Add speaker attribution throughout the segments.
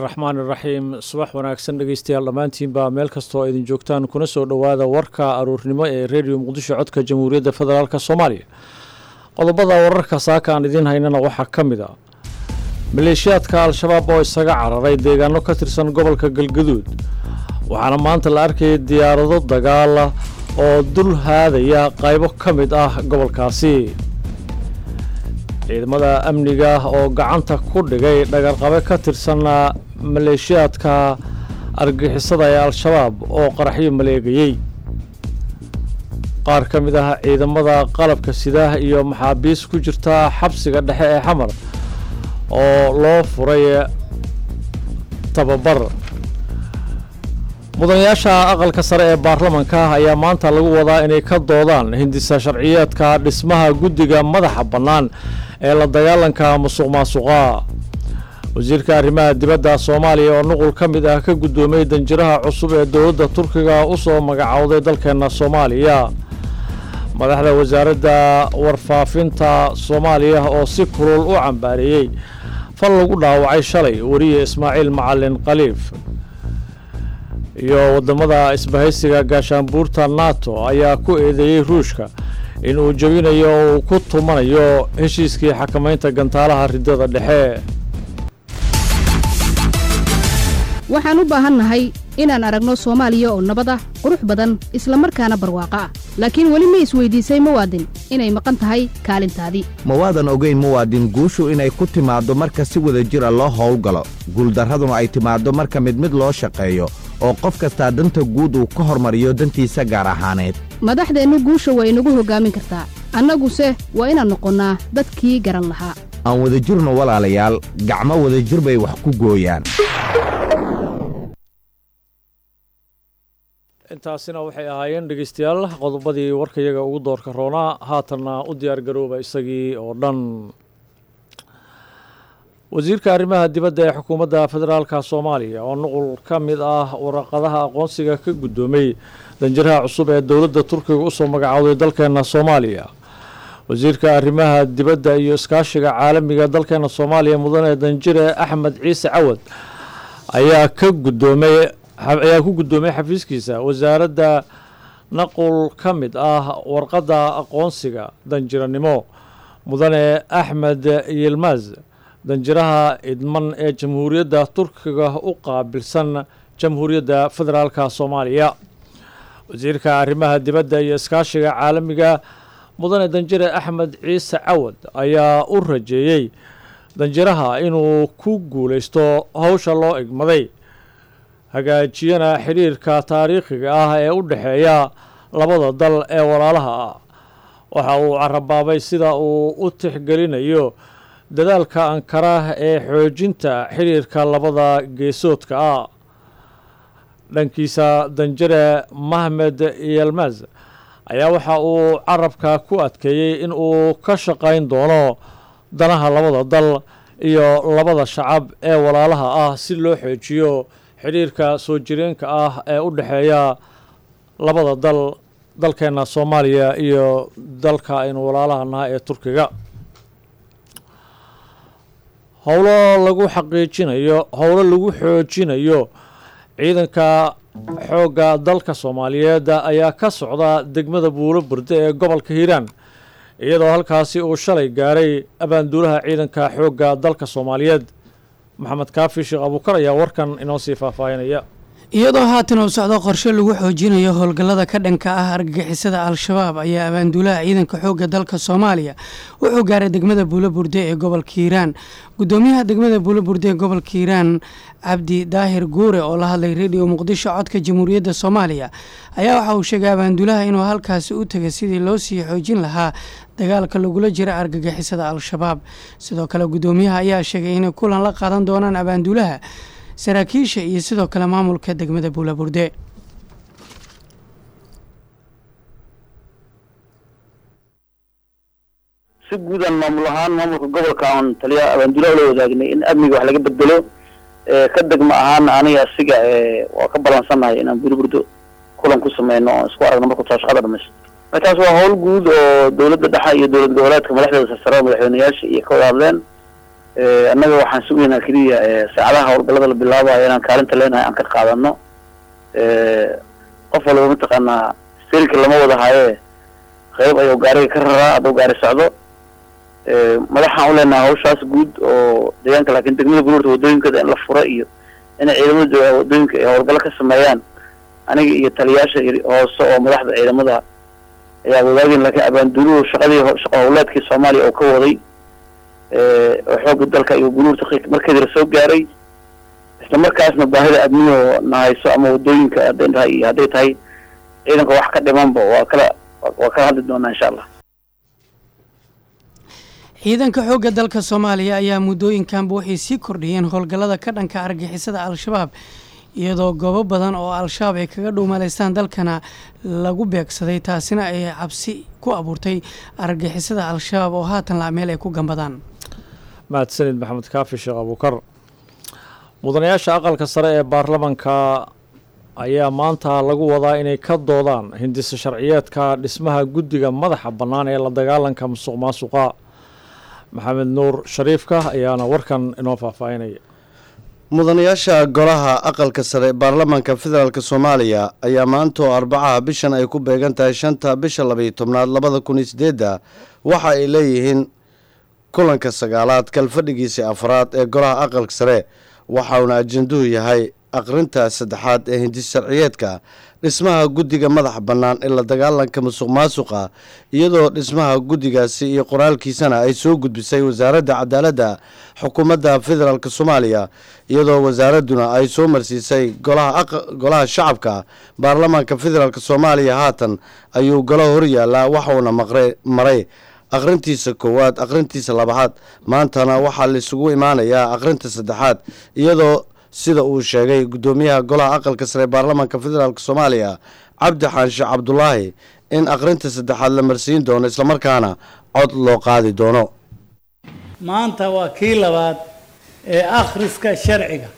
Speaker 1: raxmaani raxiim subax wanaagsan dhegeystayaal dhammaantiinbaa meel kastoo idin joogtaan kuna soo dhowaada warka aruurnimo ee redio muqdisho codka jamhuuriyadda federaalk soomaaliya qodobada wararka saaka aan idiin haynana waxaa ka mid a maleeshiyaadka al-shabaab oo isaga cararay deegaano ka tirsan gobolka galgaduud waxaana maanta la arkayay diyaarado dagaala oo dul haadaya qaybo ka mid ah gobolkaasi ciidamada amniga oo gacanta ku dhigay dhagarqabe ka tirsan maleeshiyaadka argixisada ee al-shabaab oo qaraxyo maleegayey qaar ka mid ah ciidamada qalabka sida iyo maxaabiis ku jirta xabsiga dhexe ee xamar oo loo furay tababar mudanayaasha aqalka sare ee baarlamanka ayaa maanta lagu wadaa inay ka doodaan hindisa sharciyeedka dhismaha guddiga madaxa bannaan ee la dagaalanka musuq maasuqa wasiirka arrimaha dibadda soomaaliya oo nuqul ka mid ah ka guddoomay danjiraha cusub ee dowladda turkiga u soo magacowday dalkeenna soomaaliya madaxda wasaaradda warfaafinta soomaaliya oo si kulul u cambaareeyey fal lagu dhaawacay shalay weriye ismaaciil macalin khaliif iyo waddamada isbahaysiga gaashaanbuurta nato ayaa ku eedeeyey ruushka in uu jebinayo oo uu ku tumanayo heshiiskii xakamaynta gantaalaha riddada dhexe
Speaker 2: waxaan u baahannahay inaan aragno soomaaliya oo nabad ah qurux badan isla markaana barwaaqo ah laakiin weli ma isweydiisay muwaadin inay maqan tahay kaalintaadii
Speaker 3: mawaadan ogayn muwaadin guushu inay ku timaaddo marka si wada jira loo howlgalo guuldarraduna ay timaaddo marka mid mid loo shaqeeyo oo qof kastaa danta guud uu ka hormariyo dantiisa gaar ahaaneed
Speaker 2: madaxdeennu guusha waa inagu hoggaamin kartaa annaguse waa inaan noqonnaa dadkii garan lahaa
Speaker 3: aan wadajirno walaalayaal gacmo wadajir bay wax ku gooyaan
Speaker 1: intaasina waxay ahaayeen dhegeystayaal qodobadii warkayaga ugu doorka roonaa haatanna u diyaar garooba isagii oo dhan wasiirka arrimaha dibadda ee xukuumadda federaalka soomaaliya oo nuqul ka mid ah waraqadaha aqoonsiga ka guddoomay danjiraha cusub ee dowladda turkiga usoo magacowday dalkeenna soomaaliya wasiirka arrimaha dibadda iyo iskaashiga caalamiga dalkeenna soomaaliya mudane danjire axmed ciise cawad ayaa ka guddoomay ayaa ku guddoomay xafiiskiisa wasaaradda naqul ka mid ah warqadda aqoonsiga danjiranimo mudane axmed yilmaz danjiraha idman ee jamhuuriyadda turkiga u qaabilsan jamhuuriyadda federaalka soomaaliya wasiirka arrimaha dibadda iyo iskaashiga caalamiga mudane danjire axmed ciise cawad ayaa u rajeeyey danjiraha inuu ku guulaysto howsha loo egmaday hagaajiyana xidhiirka taariikhiga ah ee u dhexeeya labada dal ee walaalaha ah waxa uu carabaabay sida uu u tixgelinayo dadaalka ankara ee xoojinta xidhiirka labada geesoodka ah dhankiisa danjire mahmed yelmaz ayaa waxa uu carabka ku adkeeyey in uu ka shaqayn doono danaha labada dal iyo labada shacab ee walaalaha ah si loo xoojiyo xidhiirka soo jireenka ah ee u dhexeeya labada dal dalkeenna soomaaliya iyo dalka aynu walaalaha naha ee turkiga howlo lagu xaqiijinayo howlo lagu xoojinayo ciidanka xoogga dalka soomaaliyeed ayaa ka socda degmada buulo burde ee gobolka hiiraan iyadoo halkaasi uu shalay gaaray abaanduulaha ciidanka xoogga dalka soomaaliyeed maxamed kaafi sheekh abuukar ayaa warkan inoo sii faahfaahinaya
Speaker 4: iyadoo haatan uu socdo qorshe lagu xoojinayo howlgallada ka dhanka ah argagixisada al-shabaab ayaa abaanduulaha ciidanka xoogga dalka soomaaliya wuxuu gaaray degmada buulo burde ee gobolka hiiraan gudoomiyaha degmada buulo burde ee gobolka hiiraan cabdi daahir guure oo la hadlay rediyo muqdisho codka jamhuuriyadda soomaaliya ayaa waxa uu sheegay abaanduulaha inuu halkaasi u tegay sidii loo sii xoojin lahaa dagaalka lagula jira argagixisada al-shabaab sidoo kale gudoomiyaha ayaa sheegay inay kulan la qaadan doonaan abaanduulaha saraakiisha iyo sidoo kale maamulka degmada buulaburde
Speaker 5: si guudan maamul ahaan maamulka gobolka aan taliya abaanduulaha ula wadaagnay in amniga wax laga bedelo ka degma ahaana aniga asiga waa ka balansannahay inaan buliburdo kulan ku sameyno oon isku aragno markuu taa shaqada dhamaysto markaas waa hawl guud oo dawladda dhexe iyo dowlad goboleedka madaxdeeda sarsare madaxweyneyaasha iyo ka wada hadleen annaga waxaan sugaynaa keliya saacadaha howlgallada la bilaabayo inaan kaalinta leenahay aan ka qaadano qof walba mataqaanaa steerinka lama wada haye qayb ayuu gaariga ka raraa hadduu gaari socdo madaxaan u leenahay hawshaas guud oo deegaanka laakiin degmada guluurta wadooyinkooda in la fura iyo inay ciidamada joogaan wadooyinka ay howlgallo ka sameeyaan aniga iyo taliyaasha hoose oo madaxda ciidamada ayaa wadaageen laakiin abaanduuluhu shaqadii shaqo howleedkii soomaaliya oo ka waday oo xoogga dalka iyo guluurta markeedira soo gaaray isla markaasna baahida adniyo na hayso ama wadooyinka hadday tahay iyo hadday tahay ciidanka wax ka dhimanba waa kala waa kala hadli doonaa insha allah
Speaker 4: ciidanka xoogga dalka soomaaliya ayaa muddooyinkanba waxay sii kordhiyeen howlgallada ka dhanka argixisada al-shabaab iyadoo goobo badan oo al-shabaab ay kaga dhuumaleystaan dalkana lagu beegsaday taasina ay cabsi ku abuurtay argixisada al-shabaab oo haatan la meel ay ku gambadaan
Speaker 1: mahadsanid maxamed kaafi sheekh abuukar mudanayaasha aqalka sare ee baarlamanka ayaa maanta lagu wadaa inay ka doodaan hindisa sharciyeedka dhismaha guddiga madaxa bannaan ee la dagaalanka musuq maasuqa maxamed nuur shariifka ayaana warkan inoo faahfaahinaya
Speaker 6: mudanayaasha golaha aqalka sare baarlamaanka federaalk soomaaliya ayaa maanta oo arbacaha bishan ay ku beegan tahay shanta bisha labaiyo tobnaad labada kun iyo sideedda waxa ay leeyihiin kulanka sagaalaad kalfadhigiisii afraad ee golaha aqalka sare waxauna ajenduhu yahay aqrinta saddexaad ee hindis sharciyeedka dhismaha guddiga madaxa bannaan ee la dagaalanka musuq maasuqa iyadoo dhismaha guddigaasi iyo qoraalkiisana ay soo gudbisay wasaaradda cadaaladda xukuumadda federaalk soomaaliya iyadoo wasaaradduna ay soo marsiisay golaha shacabka baarlamaanka federaalk soomaaliya haatan ayuu golo horyaalaa waxauna maray aqrintiisa koowaad aqrintiisa labaad maantana waxaa laisugu imaanayaa aqrinta saddexaad iyadoo sida uu sheegay guddoomiyaha golaha aqalka sare baarlamaanka federaalk soomaaliya cabdi xaanshe cabdulaahi in aqrinta saddexaad la marsiin doono islamarkaana cod loo qaadi doono
Speaker 7: maanta waa kii labaad ee akhriska sharciga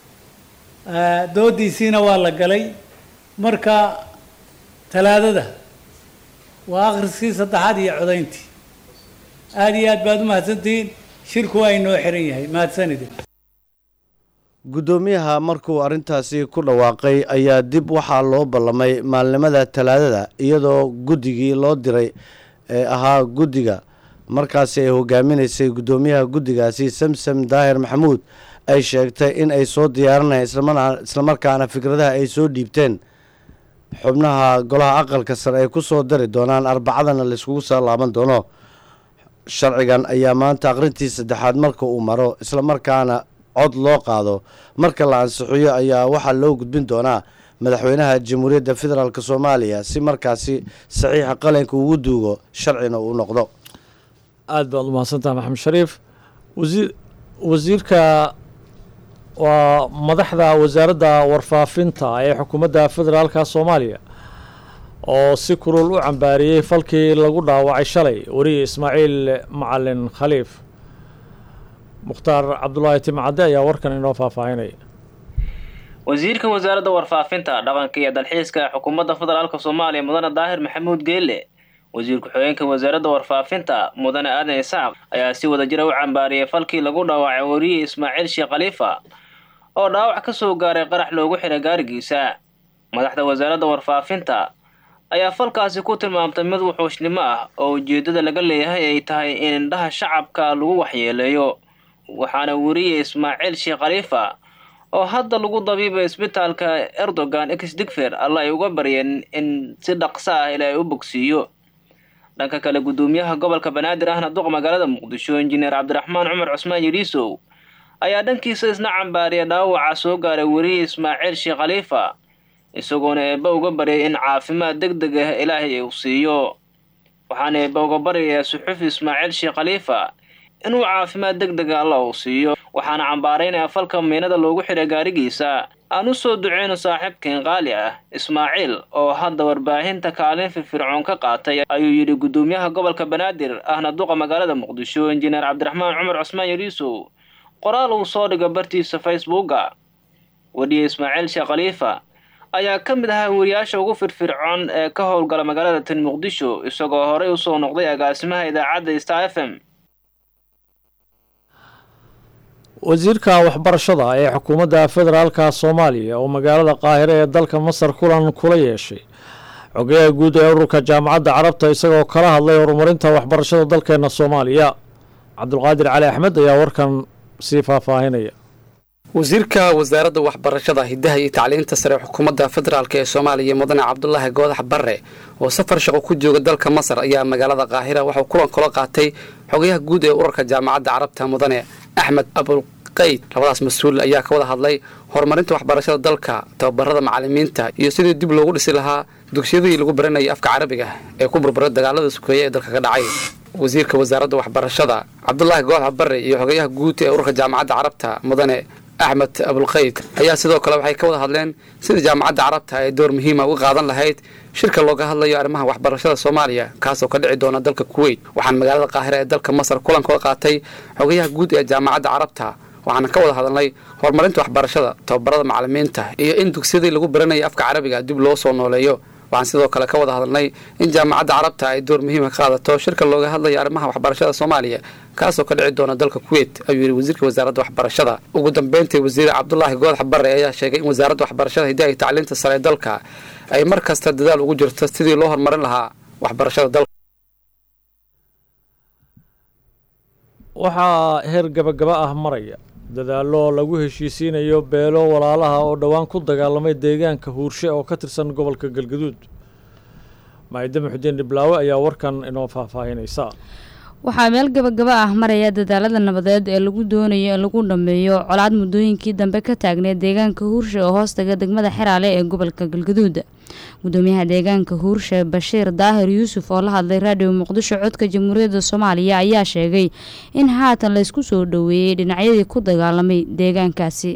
Speaker 7: doodiisiina waa la galay marka talaadada waa akhriskii saddexaad iyo codayntii aada iyo aad baad u mahadsantihiin shirku waa inoo xiran yahay mahadsanidi
Speaker 6: guddoomiyaha markuu arrintaasi ku dhawaaqay ayaa dib waxaa loo ballamay maalnimada talaadada iyadoo guddigii loo diray ee ahaa guddiga markaasi ay hogaaminaysay guddoomiyaha guddigaasi samsam daahir maxamuud ay sheegtay in ay soo diyaarinayaan islamarkaana fikradaha ay soo dhiibteen xubnaha golaha aqalka sare ay ku soo dari doonaan arbacadana layskugu soo laaban doono sharcigan ayaa maanta aqrintii saddexaad marka uu maro islamarkaana cod loo qaado marka la ansixiyo ayaa waxaa loo gudbin doonaa madaxweynaha jamhuuriyadda federaalk soomaaliya si markaasi saxiixa qalinka ugu duugo sharcina uu noqdo
Speaker 1: aada baad u mahadsantaha maxamed shariif wasiir wasiirka waa madaxda wasaaradda warfaafinta ee xukuumadda federaalka soomaaliya oo si kulul u cambaariyey falkii lagu dhaawacay shalay weriye ismaaciil macalin khaliif mukhtaar cabdulaahi timcadde ayaa warkan inoo faahfaahinaya
Speaker 8: wasiirka wasaaradda warfaafinta dhaqanka iyo dalxiiska xukuumadda federaalk soomaaliya mudane daahir maxamuud geelle wasiir ku-xigeenka wasaaradda warfaafinta mudane aadan isaaq ayaa si wada jira u cambaariyey falkii lagu dhaawacay weriye ismaaciil sheekh khaliifa oo dhaawac ka soo gaaray qarax loogu xiray gaarigiisa madaxda wasaaradda warfaafinta ayaa falkaasi ku tilmaamtay mid wuxuushnimo ah oo ujeeddada laga leeyahay ay tahay in indhaha shacabka lagu waxyeeleeyo waxaana weriye ismaaciil sheekh khaliifa oo hadda lagu dabiibay isbitaalka erdogan ex digfer alla ay uga baryeen in si dhaqso ah ilaa ay u bogsiiyo dhanka kale guddoomiyaha gobolka banaadir ahna duq magaalada muqdisho injineer cabdiraxmaan cumar cusmaan yidhiisow ayaa dhankiisa isna cambaariya dhaawaca soo gaaray weriye ismaaciil sheekh khaliifa isagoona eebba uga baryay in caafimaad deg deg ah ilaahay uu siiyo waxaana eebba uga baryayaa suxufi ismaaciil sheekh khaliifa inuu caafimaad deg dega alla uu siiyo waxaana cambaaraynaya falka miinada loogu xiray gaarigiisa aan u soo duceyno saaxiibkeen qaali ah ismaaciil oo hadda warbaahinta kaalin firfircoon ka qaatay ayuu yidhi guddoomiyaha gobolka banaadir ahna duqa magaalada muqdisho injineer cabdiraxmaan cumar cusmaan yariisow qoraal uu soo dhiga bartiisa facebooka weriye ismaaciil sheekh khaliifa ayaa ka mid ahaa weriyaasha ugu firfircoon ee ka howlgala magaalada tan muqdisho isagoo horey usoo noqday agaasimaha idaacadda star f m
Speaker 1: wasiirka waxbarashada ee xukuumadda federaalka soomaaliya oo magaalada qaahire ee dalka masar kulan kula yeeshay xogeyaha guud ee ururka jaamacadda carabta isagoo kala hadlay horumarinta waxbarashada dalkeena soomaaliya cabdulqaadir cali axmed ayaa warkan sii faahfaahinaya
Speaker 9: wasiirka wasaaradda waxbarashada hidaha iyo tacliinta sare xukuumadda federaalk ee soomaaliya mudane cabdulaahi goodax barre oo safar shaqo ku jooga dalka masar ayaa magaalada qaahira waxuu kulan kula qaatay xogayaha guud ee ururka jaamacadda carabta mudane axmed abulqayd labadaas mas-uul ayaa ka wada hadlay horumarinta waxbarashada dalka tababarada macalimiinta iyo sidii dib loogu dhisi lahaa dugsiyadii lagu baranayay afka carabiga ee ku burburay dagaalada sukeeye ee dalka ka dhacay wasiirka wasaaradda waxbarashada cabdulaahi goodax barre iyo xogayaha guud ee ururka jaamacadda carabta mudane axmed abulqayd ayaa sidoo kale waxay ka wada hadleen sida jaamacadda carabta ay door muhiima uga qaadan lahayd shirka looga hadlayo arrimaha waxbarashada soomaaliya kaasoo ka dhici doona dalka kuweyt waxaan magaalada qaahira ee dalka masar kulan kula qaatay xogayaha guud ee jaamacadda carabta waxaana ka wada hadalnay horumarinta waxbarashada tababarada macalimiinta iyo in dugsiyadii lagu baranayay afka carabiga dib loo soo nooleeyo waxaan sidoo kale ka wada hadalnay in jaamacadda carabta ay door muhiima ka qaadato shirka looga hadlayo arrimaha waxbarashada soomaaliya kaasoo ka dhici doona dalka kuweyt ayuu yidhi wasiirka wasaaradda waxbarashada ugu dambeyntii wasiir cabdulaahi goodax barre ayaa sheegay in wasaaradda waxbarashada hidaha iyo tacliinta sare ee dalka ay mar kasta dadaal ugu jirto sidii loo horumarin lahaa waxbarashada dalka
Speaker 1: waxaa heer gabagaba ah maraya dadaallo lagu heshiisiinayo beelo walaalaha oo dhowaan ku dagaalamay deegaanka huurshe oo ka tirsan gobolka galgaduud maayida muxudiin dhiblaawe ayaa warkan inoo faahfaahinaysa
Speaker 10: waxaa meel gabagaba ah maraya dadaalada nabadeed ee lagu doonayo in lagu dhammeeyo colaad muddooyinkii dambe ka taagneed deegaanka huurshe oo hoostaga degmada xeraale ee gobolka galgaduud gudoomiyaha deegaanka huurshe bashiir daahir yuusuf oo la hadlay raadiyo muqdisho codka jamhuuriyadda soomaaliya ayaa sheegay in haatan laysku soo dhoweeyey dhinacyadii ku dagaalamay deegaankaasi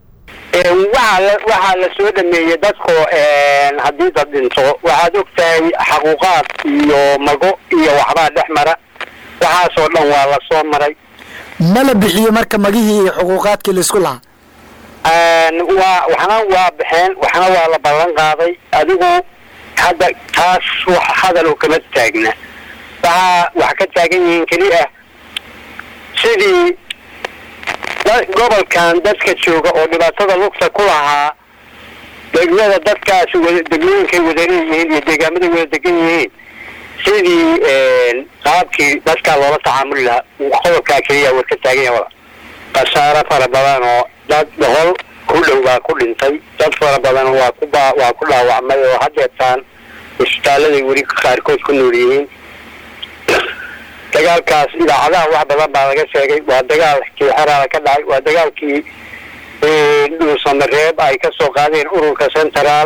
Speaker 11: waxaa la soo dhameeyey dadku haddii dad dhinto waxaad ogtahay xaquuqaad iyo mago iyo waxbaa dhex mara waxaasoo dhan waa la soo maray
Speaker 12: ma la bixiyo marka magihii iyo xuquuqaadkii laisku lahaa
Speaker 11: waa waxna waa baxeen waxna waa la ballan qaaday adigu hadda taas wax hadal oo kama taagna waxaa wax ka taagan yihiin keli ah sidii gobolkan dadka jooga oo dhibaatada lugta ku lahaa degmada dadkaasi wada degmooyinkay wada leeyihiin iyo deegaamaday wada degan yihiin sidii qaabkii dadkaa loola tacaamuli lahaa qodobkaa keliya war ka taagan yahay wala khasaaro fara badan oo dad boqol ku dhow baa ku dhintay dad fara badan waa ku ba waa ku dhaawacmay oo haddeetaan isbitaaladay weli qaarkood ku nool yihiin dagaalkaas idaacadaha wax badan baa laga sheegay waa dagaalkii xeraala ka dhacay waa dagaalkii dhuusamareeb ay ka soo qaadeen ururka central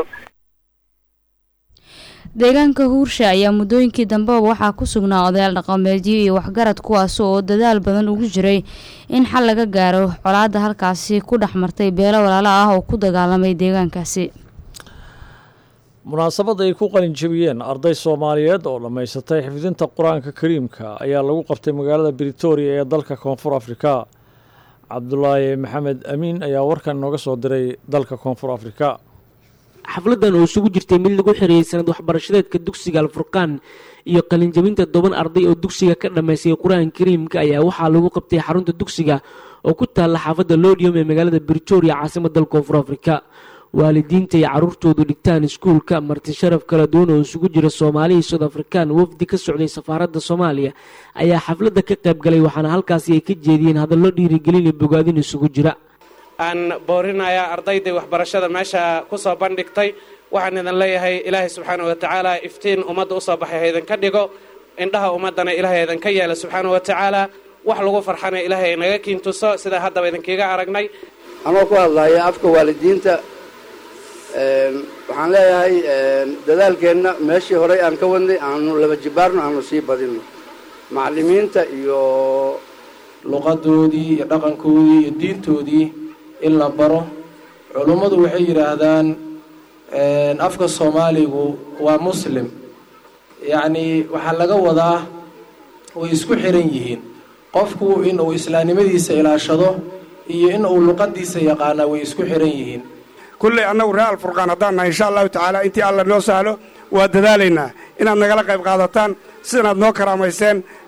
Speaker 10: deegaanka huurshe ayaa muddooyinkii dambeba waxaa ku sugnaa odayaal dhaqameedyo iyo waxgarad kuwaas oo dadaal badan ugu jiray in xal laga gaaro colaadda halkaasi ku dhex martay beelo walaalo ah oo ku dagaalamay deegaankaasi
Speaker 1: munaasabad ay ku qalin jebiyeen arday soomaaliyeed oo dhammaysatay xifdinta qur-aanka kariimka ayaa lagu qabtay magaalada britoria ee dalka koonfur afrika cabdulaahi maxamed amiin ayaa warkan inooga soo diray dalka koonfur afrika
Speaker 13: xafladan oo isugu jirtay mid lagu xirieyay sanad waxbarashadeedka dugsiga alfurqaan iyo qalinjabinta toban arday oo dugsiga ka dhammaystay qur-aanka kariimka ayaa waxaa lagu qabtay xarunta dugsiga oo ku taalla xaafadda lodium ee magaalada britoria caasimada dalka koonfur afrika waalidiinta iyo caruurtoodu dhigtaan iskuulka marti sharaf kala duwan oo isugu jira soomaali iyo soud afrikaan wafdi ka socday safaaradda soomaaliya ayaa xafladda ka qayb galay waxaana halkaasi ay ka jeediyeen hadallo dhiirigelin iyo bogaadin isugu jira
Speaker 14: aan boorinayaa ardayday waxbarashada meesha ku soo bandhigtay waxaan idin leeyahay ilaahay subxaana wa tacaala iftiin ummadda usoo baxay ha idinka dhigo indhaha ummaddana ilaahay idinka yeela subxaana wa tacaala wax lagu farxana ilaahay inaga kiintuso sidaa haddaba idinkiiga aragnay
Speaker 15: anoo ku hadlaya afka waalidiinta waxaan leeyahay dadaalkeenna meeshii horey aan ka wadnay aanu laba jibaarno aanu sii badinno macallimiinta iyo
Speaker 16: luqadoodii iyo dhaqankoodii iyo diintoodii in la baro culummadu waxay yidhaahdaan afka soomaaligu waa muslim yacnii waxaa laga wadaa way isku xiran yihiin qofku in uu islaamnimadiisa ilaashado iyo in uu luqadiisa yaqaanaa way isku xiran yihiin
Speaker 17: kulley annagu reer alfurqaan haddaan nahay insha allahu tacaala intii alla noo sahlo waa dadaalaynaa inaad nagala qayb qaadataan sidanaad noo karaamayseen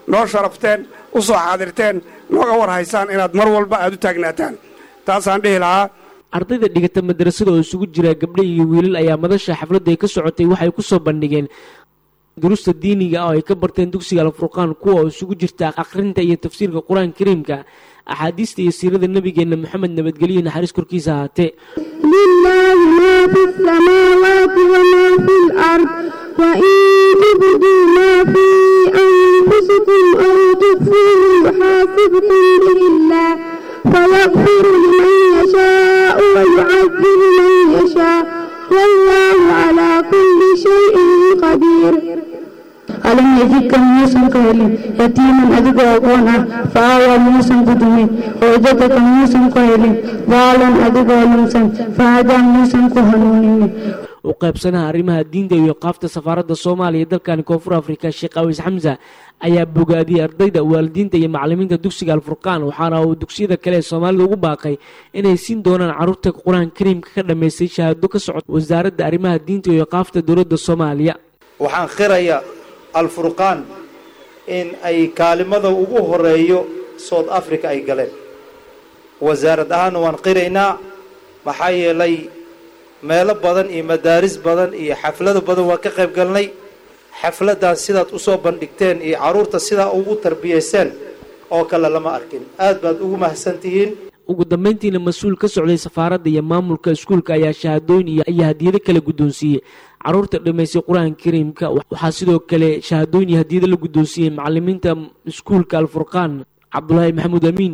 Speaker 17: noo sharafteen u soo xaadirteen nooga war haysaan inaad mar walba aad u taagnaataan taasaan dhihi lahaa
Speaker 13: ardayda dhigata madrasada oo isugu jira gabdho iyo wiilal ayaa madasha xafladda ay ka socotay waxay ku soo bandhigeen durusta diiniga ah oo ay ka barteen dugsiga alfurqaan kuwa oo isugu jirta akhrinta iyo tafsiirka qur-aanka kariimka axaadiista iyo siirada nebigeenna maxamed nabadgelyo naxariis korkiisa ahaatee
Speaker 18: لله ما في السماوات وما في الأرض وإن تبدوا ما في أنفسكم أو تخفوه يحاسبكم به الله فيغفر لمن يشاء ويعذب من يشاء والله على كل شيء قدير
Speaker 19: alam yajidka muusan ka helin yatiiman adigoo agoon ah faawa muusan ku dumin wajadaka muusan ku helin daalan adigoo lunsan fahadaa muusan ku hanuuninin
Speaker 13: u qaybsanaha arrimaha diinta iyo qaafta safaaradda soomaaliya ee dalkani koonfur afrika sheekh awis xamsa ayaa bogaadiyey ardayda waalidiinta iyo macalimiinta dugsiga alfurqaan waxaana uu dugsiyada kale ee soomaalida ugu baaqay inay siin doonaan carruurta qur-aan kariimka ka dhammaystay shahaado ka socota wasaaradda arrimaha diinta iyo qaafta dowladda soomaaliya
Speaker 20: waxaan qirayaa alfurqaan in ay kaalimada ugu horeeyo south africa ay galeen wasaarad ahaanna waan qiraynaa maxaa yeelay meelo badan iyo madaaris badan iyo xaflado badan waan ka qayb galnay xafladdan sidaad usoo bandhigteen iyo carruurta sidaa ugu tarbiyayseen oo kale lama arkin aad baad ugu mahadsantihiin
Speaker 13: ugu dambeyntiina mas-uul ka socday safaaradda iyo maamulka iskuulka ayaa shahaadooyin iyo iyo hadiyado kala guddoonsiiyey carruurta dhammaystay qur-aanka kariimka waxaa sidoo kale shahaadooyin iyo hadiyado la guddoonsiiyey macalimiinta iskuulka alfurqaan cabdulaahi maxamuud amiin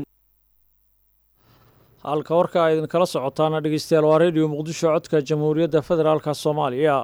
Speaker 1: halka warka ay idinkala socotaana dhegeystayaal waa redio muqdisho codka jamhuuriyadda federaalka soomaaliya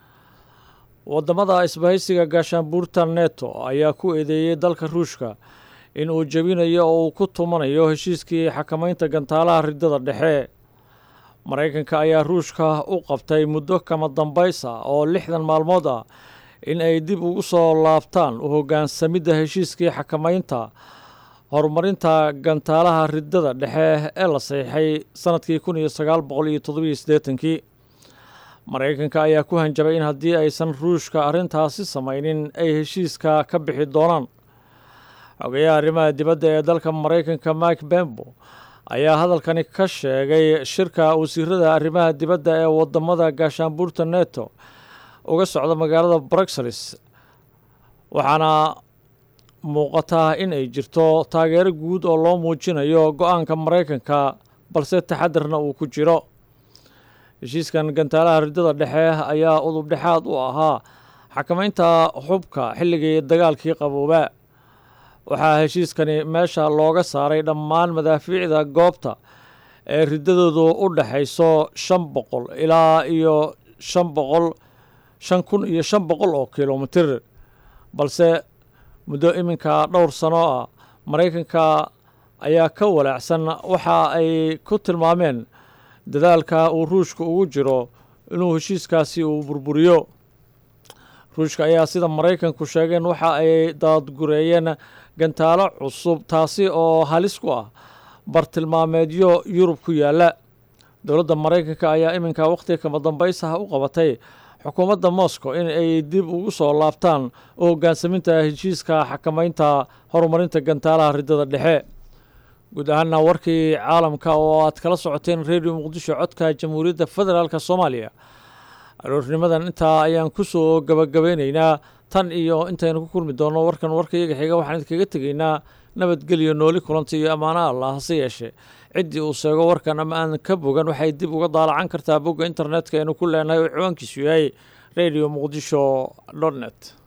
Speaker 1: waddamada isbahaysiga gaashaanbuurta neto ayaa ku eedeeyey dalka ruushka in uu jebinayo oo uu ku tumanayo heshiiskii xakamaynta gantaalaha riddada dhexe maraykanka ayaa ruushka u qabtay muddo kama dambaysa oo lixdan maalmood ah in ay dib ugu soo laabtaan u hoggaansamidda heshiiskii xakamaynta horumarinta gantaalaha riddada dhexe ee la saxiixay sanadkii kun iyo sagaal boqol iyo toddobiyo siddeetankii maraykanka ayaa ku hanjabay in haddii aysan ruushka arrintaasi samaynin ay heshiiska ka bixi doonaan xogayaha arrimaha dibadda ee dalka maraykanka mike bembo ayaa hadalkani ka sheegay shirka wasiirada arrimaha dibadda ee wadamada gaashaanbuurta neto uga socda magaalada bruxelles waxaana muuqataa in ay jirto taageero guud oo loo muujinayo go-aanka maraykanka balse taxadarna uu ku jiro heshiiskan gantaalaha riddada dhexe ayaa udub dhexaad u ahaa xakamaynta xubka xilligii dagaalkii qabooba waxaa heshiiskani meesha looga saaray dhammaan madaafiicda goobta ee riddadoodu u dhexayso shan boqol ilaa iyo shan boqol shan kun iyo shan boqol oo kilomitir balse muddo iminka dhowr sano ah maraykanka ayaa ka walaacsan waxa ay ku tilmaameen dadaalka uu ruushka ugu jiro inuu heshiiskaasi uu burburiyo ruushka ayaa sida maraykanku sheegeen waxa ay daadgureeyeen gantaalo cusub taasi oo halis ku ah bartilmaameedyo yurub ku yaalla dowladda maraykanka ayaa iminka wakhtiga kama dambaysaha u qabatay xukuumadda moscow in ay dib ugu soo laabtaan u hoggaansaminta heshiiska xakamaynta horumarinta gantaalaha riddada dhexe guud ahaana warkii caalamka oo aad kala socoteen redio muqdisho codka jamhuuriyadda federaalk soomaaliya aroornimadan intaa ayaan ku soo gabagabeynaynaa tan iyo intaynu ku kulmi doonno warkan warka iyaga xiga waxaan idinkaga tegaynaa nabadgelyo nooli kulanta iyo ammaano allah hase yeeshee ciddii uu sheego warkan ama aan ka bogan waxay dib uga daalacan kartaa bogga internetka aynu ku leenahay oo ciwaankiisu yahay radio muqdisho dot net